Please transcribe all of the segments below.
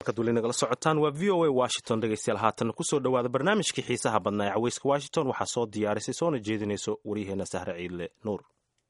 markaad weli nagala socotaan waa v o a washington dhegeystayaal haatan kusoo dhowaada barnaamijkii xiisaha badnaa ee caweyska washington waxaa soo diyaarisay soona jeedinayso waryaheena sahre ciidle nuur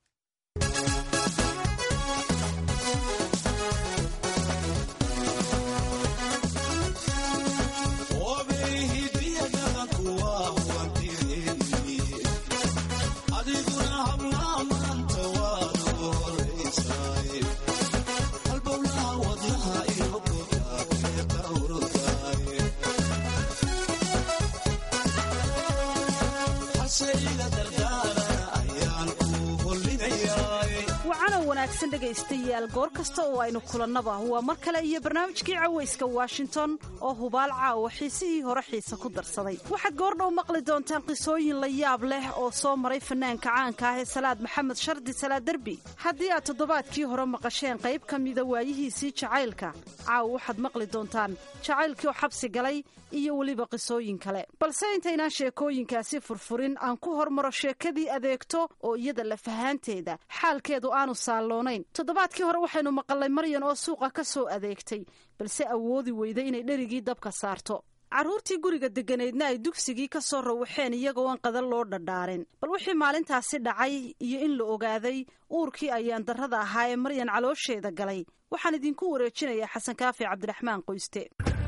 dhegaystayaal goor kasta oo aynu kulannaba waa mar kale iyo barnaamijkii cawayska washington oo hubaal caawa xiisihii hore xiise ku darsaday waxaad goordhow maqli doontaan qisooyin la yaab leh oo soo maray fanaanka caanka ah ee salaad maxamed shardi salaad derbi haddii aad toddobaadkii hore maqasheen qayb ka mida waayihiisii jacaylka caawa waxaad maqli doontaan jacaylkii oo xabsi galay iyo weliba qisooyin kale balse intaynaan sheekooyinkaasi furfurin aan ku hormaro sheekadii adeegto oo iyada lafahaanteeda xaalkeedu aanu saalloonayn toddobaadkii hore waxaynu maqalnay maryan oo suuqa ka soo adeegtay balse awoodi weyday inay dherigii dabka saarto carruurtii guriga degganaydna ay dugsigii ka soo rawaxeen iyagoo aan qadan loo dhadhaarin bal wixii maalintaasi dhacay iyo in la ogaaday uurkii ayaan darrada ahaa ee maryan caloosheeda galay waxaan idinku wareejinayaa xasan kaafi cabdiraxmaan qoyste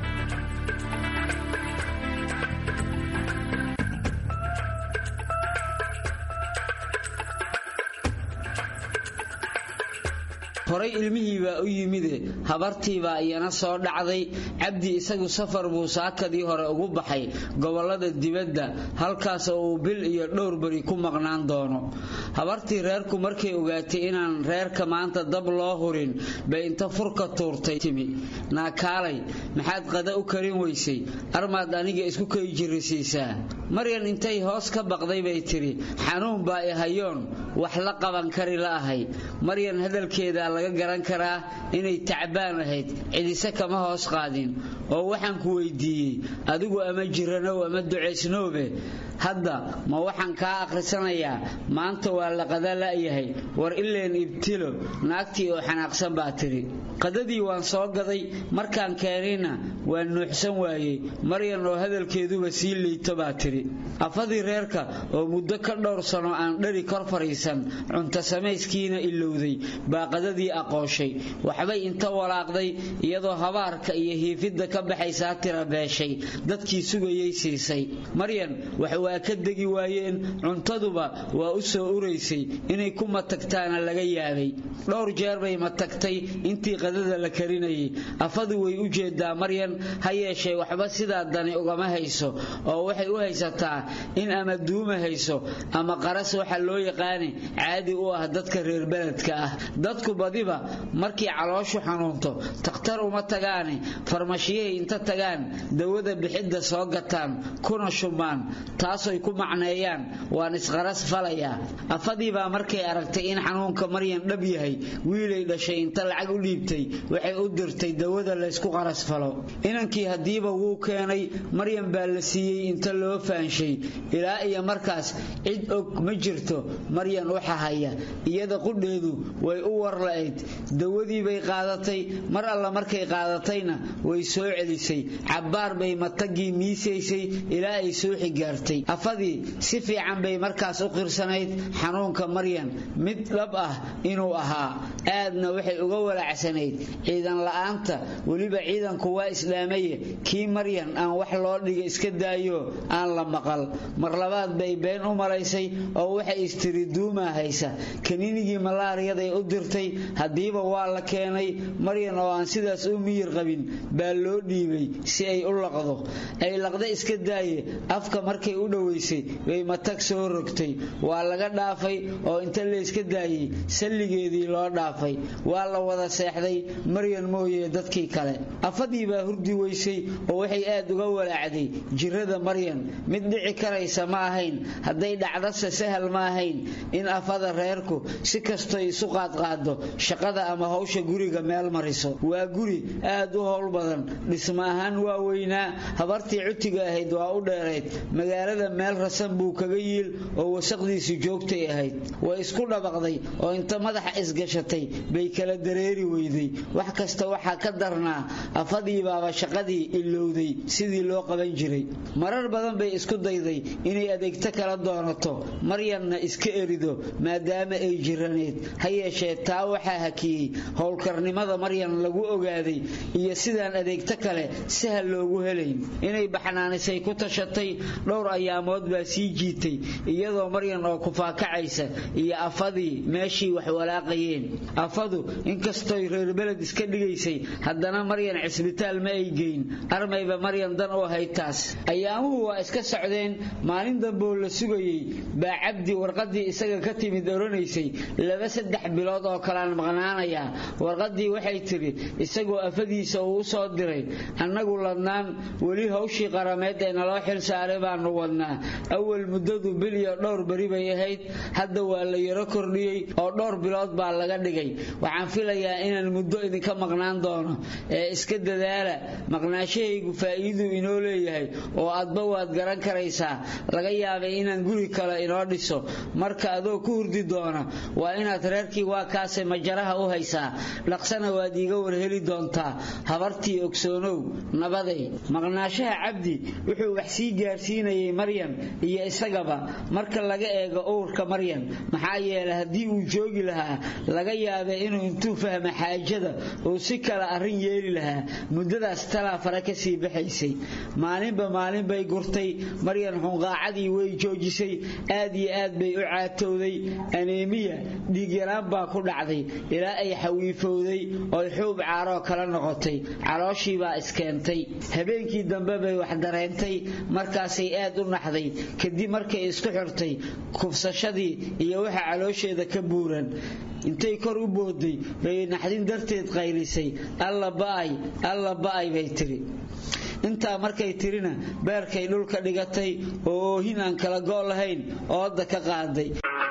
horay ilmihii baa u yimide habartiibaa iyana soo dhacday cabdi isagu safar buu saakadii hore ugu baxay gobollada dibadda halkaas oo uu bil iyo dhowr beri ku maqnaan doono habartii reerku markay ogaatay inaan reerka maanta dab loo hurin bay inta furka tuurtay timi naakaalay maxaad qada u karin weysay armaad aniga isku kay jirrisiisaa maryan intay hoos ka baqday bay tidhi xanuun baa i hayoon wax la qaban kari la'ahay maryan hadalkeeda laga garan karaa inay tacbaan ahayd cidise kama hoos qaadin oo waxaan ku weydiiyey adigu ama jiranow ama ducaysnoobe hadda ma waxaan kaa akhrisanayaa maanta waa la qada la'yahay war ileen ibtilo naagtii oo xanaaqsan baa tidhi qadadii waan soo gaday markaan keenayna waan nuuxsan waayey maryan oo hadalkeeduba sii liito baa tidhi afadii reerka oo muddo ka dhowr sano aan dhari kor fadhiisan cunto samayskiina ilowday baa qadadii aqooshay waxbay inta walaaqday iyadoo habaarka iyo hiifidda ka baxaysaa tira beeshay dadkii sugayay siisay maryan wax waa ka degi waayeen cuntaduba waa u soo uraysay inay ku matagtaana laga yaabay dhowr jeer bay matagtay intii qadada la karinayay afadu way u jeedaa maryan ha yeeshee waxba sidaa dani ugama hayso oo waxay u haysataa in ama duuma hayso ama qaras waxa loo yaqaani caadi u ah dadka reer beledka ah dadku badiba markii calooshu xanuunto takhtar uma tagaane farmashiyahay inta tagaan dawada bixidda soo gataan kuna shubmaan taasoy ku macneeyaan waan isqaras falayaa afadiibaa markay aragtay in xanuunka maryan dhab yahay wiilay dhashay inta lacag u dhiibtay waxay u dirtay dawada laysku qaras falo inankii haddiiba wuu keenay maryan baa la siiyey inta loo faanshay ilaa iyo markaas cid og ma jirto maryan waxa haya iyada qudheedu way u war la'ayd dawadii bay qaadatay mar alla markay qaadatayna way soo celisay cabbaar bay matagii miisaysay ilaa ay suuxi gaartay afadii si fiican bay markaas u qirsanayd xanuunka maryan mid dhab ah inuu ahaa aadna waxay uga walacsanayd ciidan la'aanta weliba ciidanku waa islaamaye kii maryan aan wax loo dhiga iska daayo aan la maqal mar labaad bay been u malaysay oo waxay istiri duumaa haysa kaniinigii malaariyaday u dirtay haddiiba waa la keenay maryan oo aan sidaas u miyir qabin baa loo dhiibay si ay u laqdo ay laqda iska daaye afka markay u dhowaysay bay matag soo rogtay waa laga dhaafay oo inta layska daayey salligeedii loo dhaafay waa la wada seexday maryan mooye dadkii kale afadii baa hurdi weysay oo waxay aad uga walaacday jirada maryan mid dhici karaysa ma ahayn hadday dhacdase sahal ma ahayn in afada reerku si kastoy isu qaadqaado shaqada ama hawsha guriga meel mariso waa guri aad u howl badan dhisma ahaan waa weynaa habartii cutiga ahayd waa u dheerayd magaalada meel rasan buu kaga yiil oo wasaqdiisu joogtay ahayd way isku dhabaqday oo inta madaxa isgashatay bay kala dareeri weyday wax kasta waxaa ka darnaa afadiibaaba shaqadii ilowday sidii loo qaban jiray marar badan bay isku dayday inay adeegto kala doonato maryanna iska erido maadaama ay jiraneed ha yeeshee taa waxaa hakiyey howlkarnimada maryan lagu ogaaday iyo sidaan adeegto kale sahal loogu helayn inay baxnaanisay ku tashatay dhowr ayaamood baa sii jiitay iyadoo maryan oo kufaakacaysa iyo afadii meeshii wax walaaqayeen afadu inkastoy reer beled iska dhigaysay haddana maryan cisbitaal ma ay geyn armayba maryan dan u ahayd taas ayaamuhu waa iska socdeen maalin damboo la sugayey baa cabdi warqadii isaga ka timid oranaysay laba saddex bilood oo kalaan maqnaanayaa warqadii waxay tidhi isagoo afadiisa uu u soo diray annagu ladnaan weli hawshii qarameed ee naloo xil saaray baanu wadnaa awal muddadu bil iyo dhowr beri bay ahayd hadda waa la yaro kordhiyey oo dhowr bilood baa laga dhigay waxaan filayaa inaan muddo idinka maqnaan doono ee iska dadaala maqnaashahaygu faa'iiduu inoo leeyahay oo adba waad garan karaysaa laga yaabay inaan guri kale inoo dhiso marka adoo ku hurdi doona waa inaad reerkii waa kaase majaraha u haysaa dhaqsana waad iiga warheli doontaa habartii ogsoonow nabaday maqnaashaha cabdi wuxuu wax sii gaarsiinayay maryan iyo isagaba marka laga eego uurka maryan maxaa yeelay haddii uu joogi lahaa laga yaabay inuu intuu fahma xaajada uu si kale arrin yeeli lahaa muddadaas talaa fare ka sii baxaysay maalinba maalin bay gurtay maryan xunqaacadii way joojisay aad iyo aad bay u caatowday aneemiya dhiigyaraan baa ku dhacday ilaa ay xawiifowday oy xuub caaroo kala noqotay calooshiibaa iskeentay habeenkii dambe bay wax dareentay markaasay aad u naxday kadib markay isku xirtay kufsashadii iyo waxa caloosheeda ka buuran intay kor u booday bay naxdin darteed qaylisay alla ba'ay alla ba'ay bay tiri intaa markay tirina beerkay dhulka dhigatay oo oohin aan kala go' lahayn ooda ka qaaday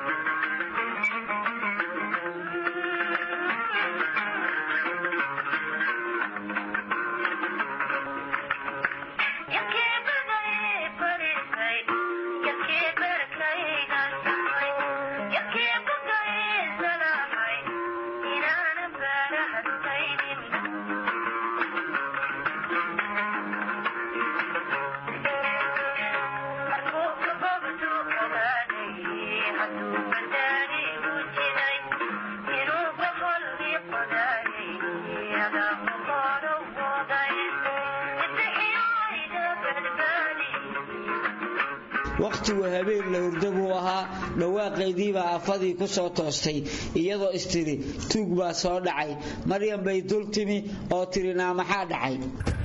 wakhtigu habeen la hurdo buu ahaa dhawaaqaydiibaa afadii ku soo toostay iyadoo istiri tuug baa soo dhacay maryam bay dul timi oo tiri naa maxaa dhacay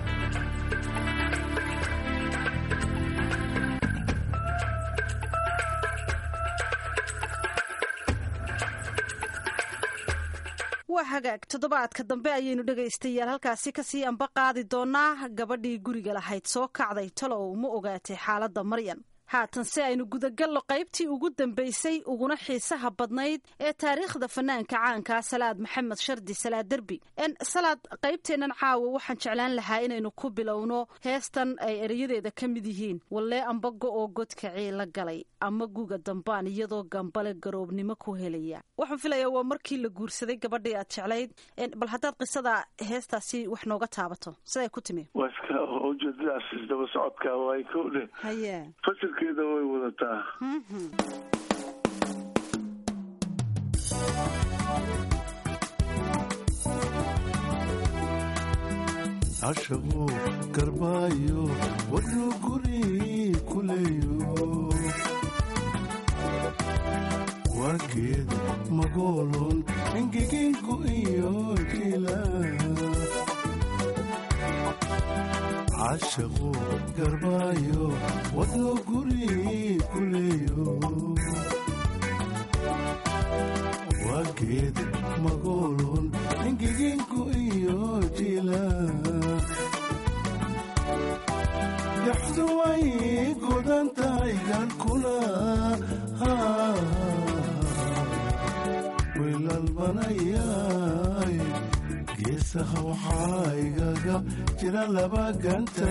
waa hagaag toddobaadka dambe ayaynu dhegaystayaal halkaasi kasii amba qaadi doonaa gabadhii guriga lahayd soo kacday talow ma ogaatay xaaladda maryan haatan si aynu gudagallo qaybtii ugu dambaysay uguna xiisaha badnayd ee taariikhda fanaanka caankaa salaad maxamed shardi salaad derbi salaad qaybteennan caawa waxaan jeclaan lahaa inaynu ku bilowno heestan ay erayadeeda ka mid yihiin wallee amba go-oo godkacii la galay ama guga dambaan iyadoo gambale garoobnimo ku helaya waxaan filayaa waa markii la guursaday gabadhii aad jeclayd bal haddaad qisada heestaasi wax nooga taabato siday ku timi ujeedadaas isdaba socodka way kowdhe haye fasilkeeda way wadataa cashabu garbaayo waduu guri kuleeyo waageed magoolon ingiginku iyo jila cashaqu garbaayo waduu guri kuleeyo waageed magoolon ingiginku iyo jila daxdu way godan tahay gaarkuna gabanayay geesaha waxaa igaga jira laba ganta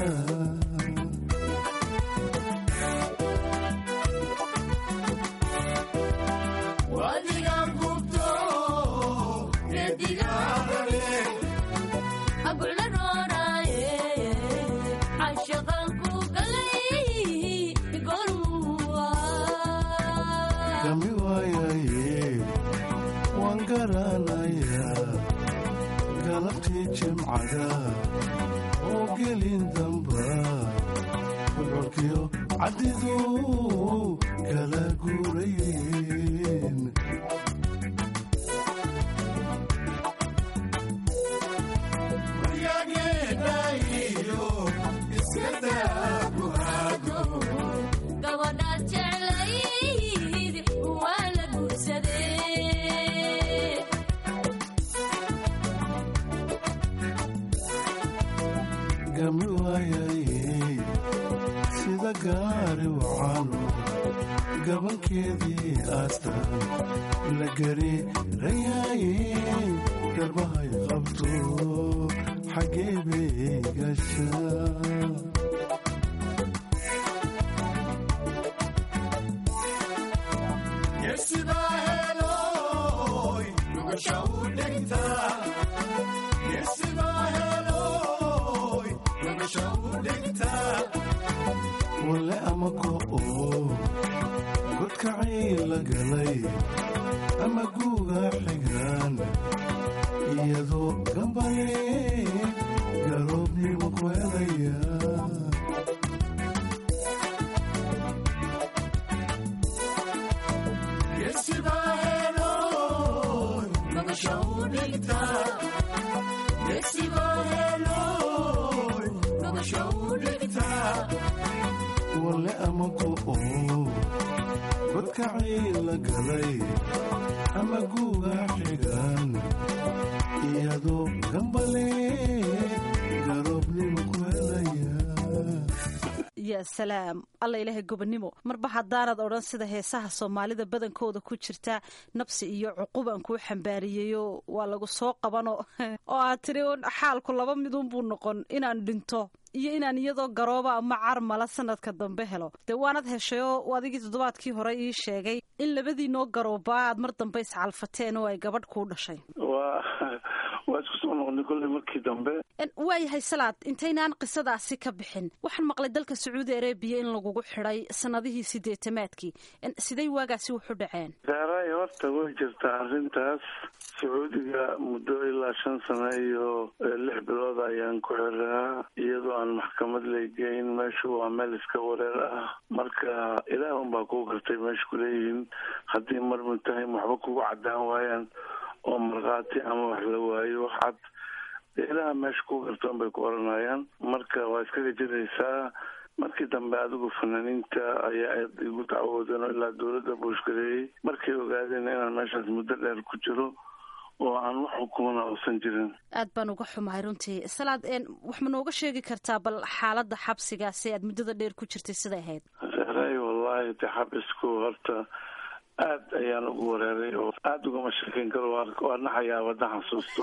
gami waayaye waan garanayaa galabtii jimcada oo gelin damba bocorkiyo caddidu kala guurayeen gabadhaad jeclayd waa la guursadee gami waayaye sida gaari wacano gabankeedii aastan la gariirayaye garbahay qabto xaggee bay gashaa wale ama go'o godkacay la galay ama guuga xigaan iyadoo gambale garoobnimo ku helaya wale ama go'o godkacay la galay ama guuga xigaan iyadoo gambale garoobnimo ku helaya yaa salaam alla ilaahay gobonnimo marba haddaanad odhan sida heesaha soomaalida badankooda ku jirta nabsi iyo cuqubaan kuu xambaariyeyo waa lagu soo qabano oo aad tiri un xaalku laba midunbuu noqon inaan dhinto iyo inaan iyadoo garooba ama carmala sanadka dambe helo dee waanad heshayoo adigii toddobaadkii hore ii sheegay in labadiinoo garoobaa aad mar dambe iscalfateen oo ay gabadh kuu dhashay waa waa isku soo noqonay kolley markii dambe waayahay salaad intaynaan qisadaasi ka bixin waxaan maqlay dalka sacuudi arabiya in lagugu xidhay sanadihii sideetamaadkii sidey waagaasi wuxu dhaceen daaray horta way jirtaa arrintaas sacuudiga muddo ilaa shan sano iyo lix bilood ayaan ku xiraa iyadoo aan maxkamad laygeyn meeshu waa meel iska wareer ah marka ilaah unbaa kuu gartay meesha kuleeyihiin haddii mar mutahaym waxba kugu caddaan waayaan oo markhaati ama wax la waayo wax cad ilaha meesha ku gartoon bay ku oranayaan marka waa iskaga jiraysaa markii dambe adigu fanaaniinta ayaa aad igu dacwoodeen oo ilaa dowladda buushgareeyey markay ogaadeen inaan meeshaas muddo dheer ku jiro oo aan wax xukumana uusan jirin aad baan uga xumahay runtii salaad wax ma nooga sheegi kartaa bal xaaladda xabsigaasi aad muddada dheer ku jirtay siday ahayd ray wallahi de xabisku horta aad ayaan ugu wareeray oo aada ugama sheekeyn karo waa naxayaa wadda xasuusto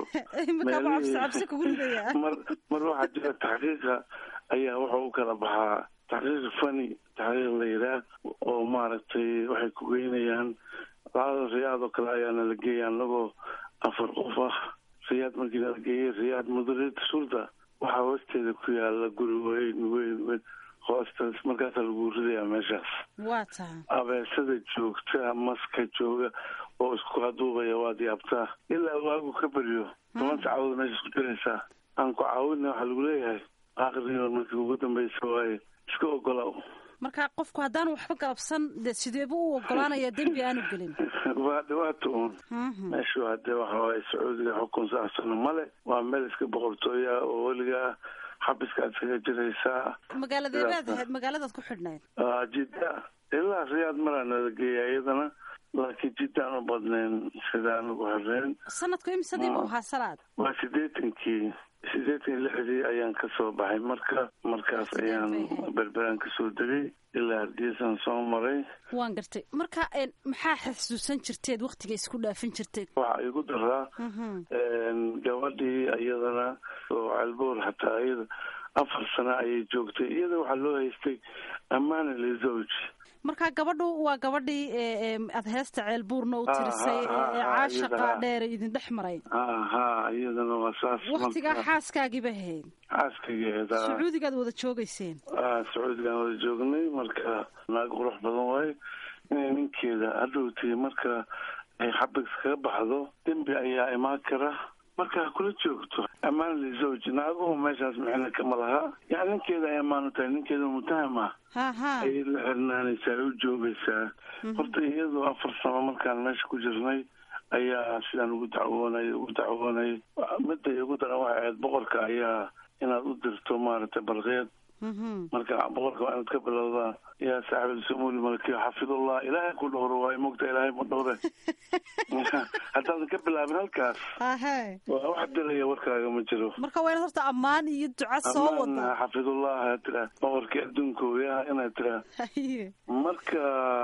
mar mar waxaa jira taxqiiqa ayaa wuxuu u kala baxaa taxqiiq fani taxqiiq la yidhaah oo maaragtay waxay ku geynayaan lacada riyaad oo kale ayaa nala geeya anagoo afar qof ah riyaad markii nala geeyay riyaad mudarid sulda waxaa hoosteeda ku yaala guri weyn weyn weyn hoostaas markaasaa lagu ridayaa meeshaas waa taha abeesada joogta maska jooga oo isku haduubaya waad yaabtaa ilaa waagu ka baryo toban saacadood meesha isku jiraysaa aan ku caawina waxaa lagu leeyahay aqriyo markii ugu dambeysa waaye iska ogolow marka qofku haddaan waxba galabsan dee sideebu u ogolaanaya dembi aanu gelin waa dhibaato uun meeshu hadee waxa waaye sacuudiga xukun saasano male waa meel iska boqortooya oo weligaa xabiskaad iskaga jiraysaa magaaladeebaad ahayd magaaladaad ku xidhnayd jidda ilaa riyaad maraa nala geeya iyadana laakiin jiddaan u badnayn sidaan ugu xireen sanadku imsadii buu ahaa salaad waa sideetankii sideetan iyo lixdii ayaan kasoo baxay marka markaas ayaan berberaan kasoo degay ilaa hargeysaan soo maray waan gartay marka een, maxaa xasuusan jirteed waktiga isku dhaafin jirteed waxaa igu daraa gabadhii iyadana oo calboor hataa iyada afar sano ayay joogtay iyada waxaa loo haystay ammaana lizowj marka gabadhu waa gabadhii ee, ee, aad heesta ceelbuurna u Ah, tirisay ah, ee ah, ee ah, caashaqa iyada, ah. dheer idin dhex maray ha ha iyadana waa saas waktigaa marka xaaskaagiiba ahayd xaaskageeda sacuudigaad wada joogayseen ah sacuudigaan wada joognay marka naag qurux badan waaye inay ninkeeda hadhowtay marka ay xabig kaga baxdo dembi ayaa imaan kara marka ha kula joogto ammaan lizowj naaguhu meeshaas micna kama laha yani ninkeeda ay ammaan u tahay ninkeeda mutaham ah ha ha ayay la xirnaanaysaa ay u joogaysaa horta iyadoo afar sano markaan meesha ku jirnay ayaa sidaan ugu dacwoonay ugu dacwoonay midday ugu daran waxay ahayd boqorka ayaa inaad u dirto maaragtay balqeed Mhm. marka boqorka waa inaad ka bilowdaa yaa saaxib sumuuli malkiyo xafidullah ilaahay ku dhowro waay mogta ilaahay ma dhowre haddaadan ka bilaabin halkaas ahe waa wax diraya warkaaga ma jiro marka waa inaad horta ammaan iyo duca soo amaan wada xafidullah aad tiraa boqorkii adduunka weyaha inaad tiraa Haye. marka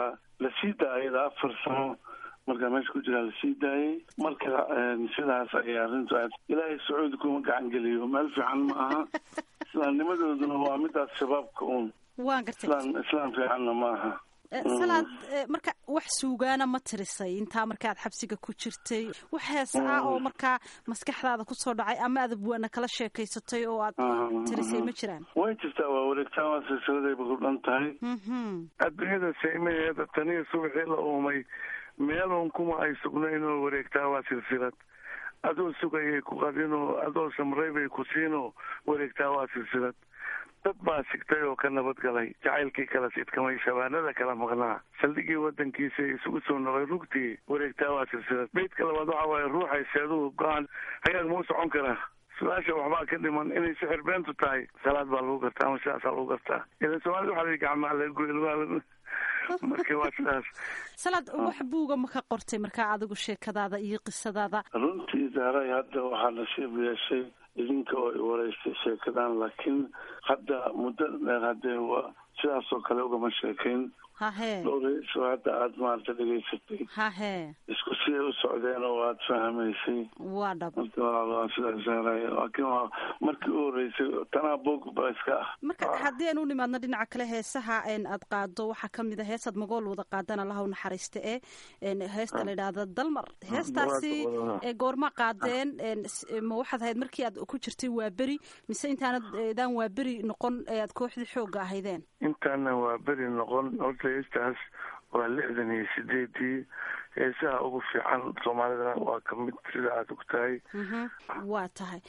la sii daayada afar sano markaa meesha ku jiraa lasii daayay marka een, sidaas ayay arrintu aad ilaahay sacuudi kuma gacan geliyo meel fiican ma aha islaamnimadooduna waa midaas shabaabka uun waan gartay islaan islaam fiicanna ma aha Eh, salaad eh, marka wax suugaana ma tirisay intaa markaad xabsiga ku jirtay wax hees ah oo markaa maskaxdaada kusoo dhacay ama aad abwaana kala sheekaysatay oo aad tirisay ma jiraan way jirtaa waa wareegtaan waa silsiladayba ku dhan tahay Mhm. adduunyada saymaheeda taniyo subaxii la uumay meelun kuma ay sugnayn oo wareegtaa waa silsilad adoo sugayay ku qadinoo adoo samray bay ku siinoo wareegtaa waa silsilad dad baa sigtay oo ka nabadgalay jacaylkii kala sidkamay shabaanada kala maqnaa saldhigii wadankiisa isugu soo noqay rugtii wareegtaa waa silsilad beydka labaad waxa waaye ruuxay seeduhu go-aan hagaag mau socon karaa su-aasha waxbaa ka dhiman inay sixir beentu tahay salaad baa lagu gartaa ama sidaasaa lagu gartaa idan soomaalida waxaa la yidhi gacmaa laga goy lugaa laga marka waa sidaas salaad wax buuga ma ka qortay markaa adigu sheekadaada iyo qisadaada runtii zahray hadda waxaa nasiib yeeshay idinka oo i wareystay sheekadan laakiin hadda muddo dheer haddee waa sidaasoo kale ugama sheekayn hahee dhowreyso hadda aada maarata dhegaysatay hahee isku siday u socdeen oo aada fahmaysay waa dhab marka walaal waa sidaas zahray laakiin waa markii u horeysay tanaa boog ba iska ah marka haddii aan u nimaadno dhinaca kale heesaha een aad qaado waxaa ka mid a heesaad magool wada qaadana lahaw naxariista ee een heesta la yidhaahda dalmar heestaasi ee goorma qaadeen een s- ma waxaad ahayd markii aad ku jirtay waa beri mise intaanad eedaan waa beri noqon ee aad kooxdii xoogga ahaydeen intaana waa beri noqon horta heestaas waa lixdan iyo sideedii heesaha ugu fiican soomaalidana waa ka mid sida aada og tahay Mhm. waa tahay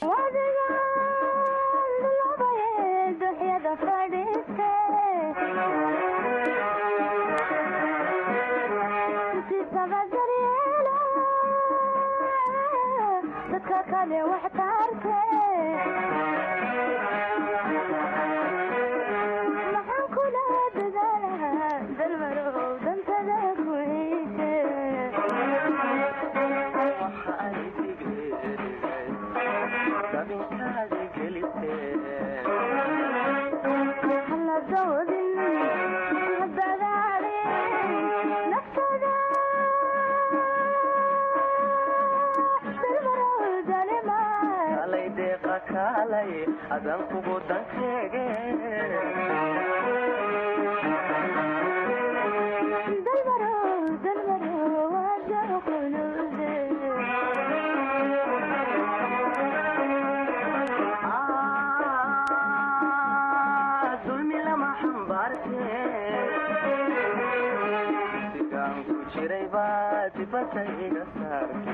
kalay deeqa kaalay adan kugu dankeege Ah, dulmi lama xambaarte sigaan ku jiray baa dibadda iga saarte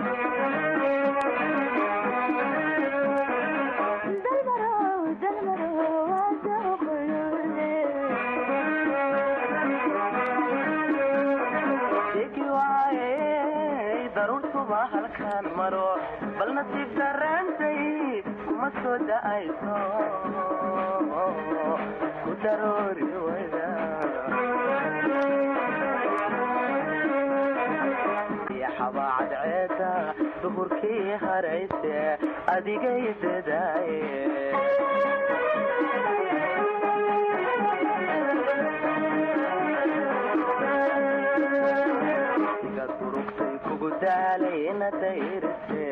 Degi waaye daruurtuba halkaan maro bal nasiib darreentay kuma soo da'ayso ku daroori wayda iyo xabaacad ceeda duhurkii harayse adigay dadaaye igad durugtay kugu daalay ina dayrise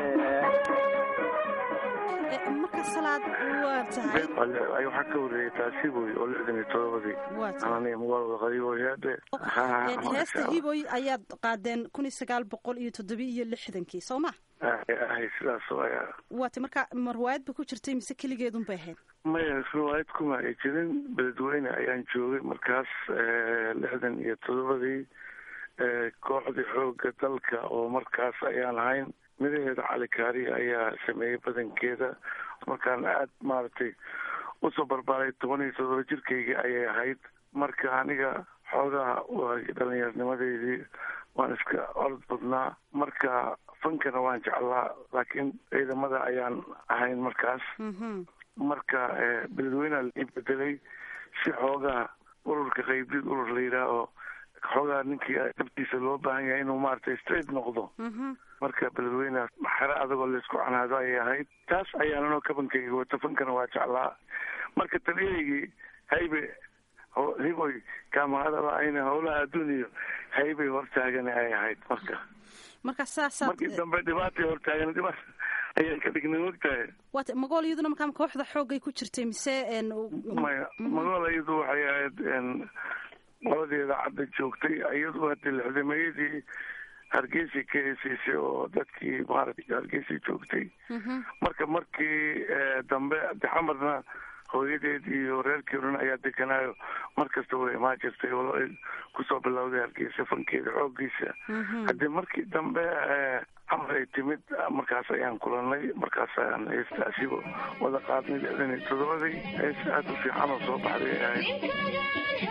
Eh, marka salaad waa tahay ay waxaa ka horreeyay taasi buy oo lixdan iyo todobadii waa tahay ananiga magaalada qadiiboyaade Eh, heesta hiboy ayaad qaadeen kun iyo sagaal boqol iyo toddobiyo iyo lixdankii soo ma ahay sidaas ayaa waata marka ma riwaayad ba ku jirtay mise keligeedun bay ahayd maya riwaayad kuma ay jirin beledweyne ayaan joogay markaas lixdan iyo todobadii kooxdii xooga dalka oo markaas ayaan ahayn midaheeda cali kaari ayaa sameeyey badankeeda markaan aad maaragtay usoo barbaaray toban iyo todoba jirkayga ayay ahayd marka aniga xoogaha waa dhalinyarnimadeydii waan iska orod badnaa marka fankana waan jeclaa laakiin ciidamada ayaan ahayn markaas Mhm. marka beledweyneha la bedelay si xoogaha ururka qaybdid urur la yidhaah oo xoogaha ninkii dabtiisa loo baahan yahay inuu maaragtay straight noqdo Mhm. marka beledweyneha xero adagoo laysku canaado ayay ahayd taas ayaananoo kabankayga wata fankana waa jeclaa marka taliyahaygii haybe ho- hiboy kaamahadaba ayna howlaha adduuniyo haybay hortaagani ay ahayd marka marka saasaad markii dambe dhibaatay hortaagan dhibaat ayaan ka dhignay mogtahay waata magool iyaduna markaa kooxda xoogay ku jirtay mise en maya magool iyadu waxay ahayd n qoladeeda cadda joogtay iyadu hadii lixdameeyadii hargeysa ka heesaysay oo dadkii maaragtay hargeysa joogtay Mhm. marka markii eh, dambe dexamarna hooyadeed iyo reerkii dhan ayaa deganaayo mar kasta way imaan jirtay oo ay kusoo bilowday hargeysa fankeeda xoogiisa Mhm. haddii markii dambe eh, camar ay timid markaas ayaan kulanay markaas ayaan heestaasiba wada qaadnay lixdan iyo todobadii hees aada u fiican oo soo baxday ay ahayd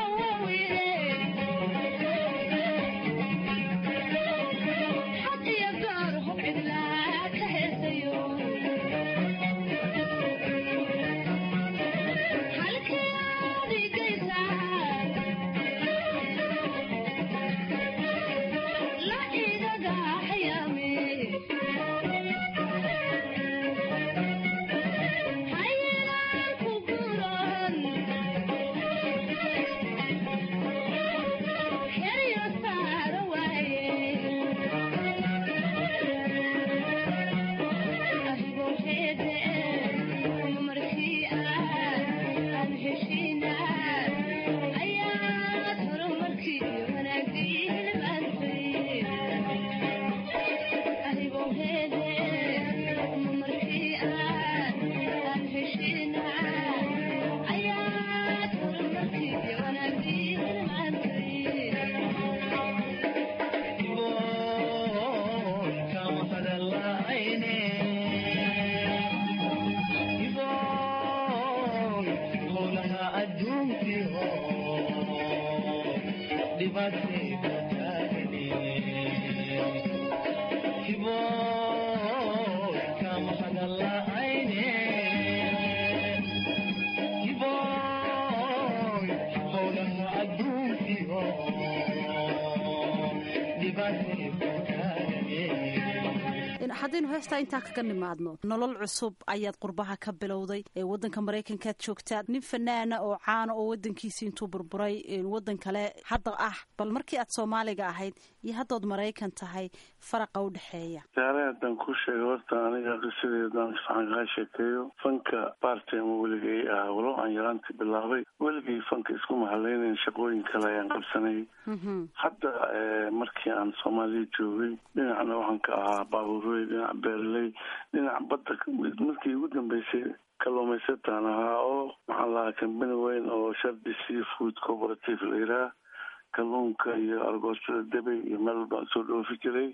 haddaynu heestaa intaa kaga nimaadno nolol cusub ayaad qurbaha ka bilowday ee wadanka maraykankaad joogtaad nin fanaana oo caana oo wadankiisii intuu burburay wadan kale hadda ah bal markii aad soomaaliga ahayd iyo haddood maraykan tahay faraqa u dhexeeya saare haddaan ku sheego horta aniga qisadeedaan fiican kaa sheekeeyo fanka bartime weligay ah walow aan yaraantii bilaabay weligay fanka isku mahadlaynayn shaqooyin kale ayaan qabsanay hadda markii aan soomaaliya joogay dhinacna waxaan ka ahaa baabuurey dhinac beerley dhinac badda markii ugu dambeysay kalluumaysataan ahaa oo maxaa lahaa kambani weyn oo shardi sea food cooperative la yidhaah kalluunka iyo argoostada debey iyo meel baan soo dhoofi jiray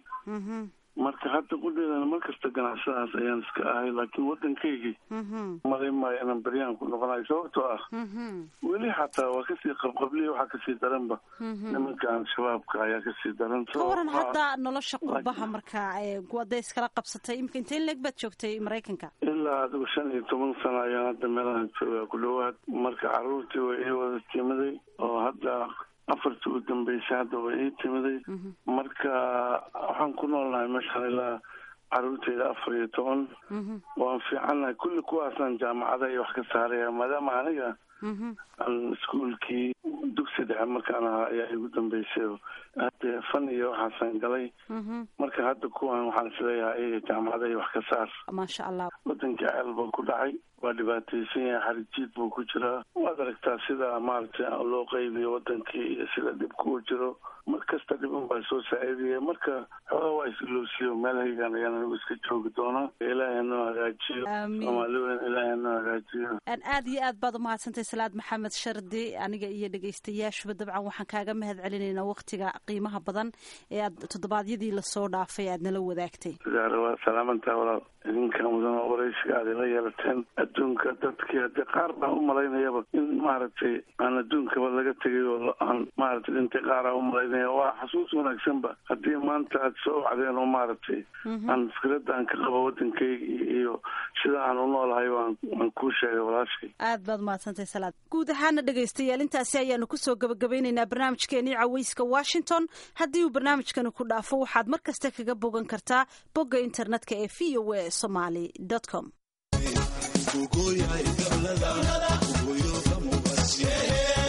marka hadda qudheedana mar kasta ganacsadaas ayaan iska ahay laakiin waddankaygii malay maayo inaan beryaan ku noqonayo sababtoo ah weli xataa waa kasii qabqabliya waxaa kasii daranba nimankan shabaabka ayaa kasii daran ka waran hadda nolosha qurbaha marka wada iskala qabsatay imika intee leeg baad joogtay maraykanka ilaa adigu shan iyo toban sano ayaan hadda meelahan joogaa ku dhawaad marka caruurtii way ii wada timiday oo hadda afartii u dambeysay hadda way ii timiday marka waxaan ku noolnahay meeshaan ilaa caruurteyda afar iyo toban waan fiicannahay kulli kuwaasaan jaamacada iyo wax ka saaraya maadaama aniga aan iskuolkii dugsi dhexe markaan ahaa ayaa igu dambeysay hade fan iyo waxaasaan galay marka hadda kuwan waxaan isleeyahay iyaga jaamacada iyo wax ka saar maasha allah wadankii ceel buu ku dhacay waa dhibaataysan yahay xarijiid buu ku jiraa waad aragtaa sida maaragtay loo qaybiyo wadankii iyo sida dhibku u jiro mar kasta dhibin baa soo saaciidaya marka xoogaa waa isilowsiyo meelhaygan ayaan anigu iska joogi doonaa ilaahay noo hagaajiyo Aamiin. soomaaliweyn ilaahay noo hagaajiyo aan aad iyo aad baad umahadsantahay salaad maxamed shardi aniga iyo dhegaystayaashuba dabcan waxaan kaaga mahad celinaynaa waktiga qiimaha badan ee aad toddobaadyadii lasoo dhaafay aad nala wadaagtay sidaare waa salaamantaa walaal idinka mudan oo waraysiga aad ila yeelateen adduunka dadkii hadde qaar baan u malaynayaba in maaragtay aan adduunkaba laga tegay oo la- aan maaragtay dhintay qaara u malaynaya waa xasuus wanaagsanba haddii maanta aad soo wacdeen oo maaragtay aan fikradda aan ka qabo wadankayga iyo- iyo sida aan u noolahay waan waan kuu sheegay walaashay aad baad umahadsantahay salaad guud ahaana dhegaystayaal intaasi ayaanu kusoo gabagabeynaynaa barnaamijkeenii caweyska washington haddii uu barnaamijkani ku dhaafo waxaad mar kasta kaga bogan kartaa bogga internetka ee v o a somaly com Kukuya, ikalada, kukuyo, kamu, basi.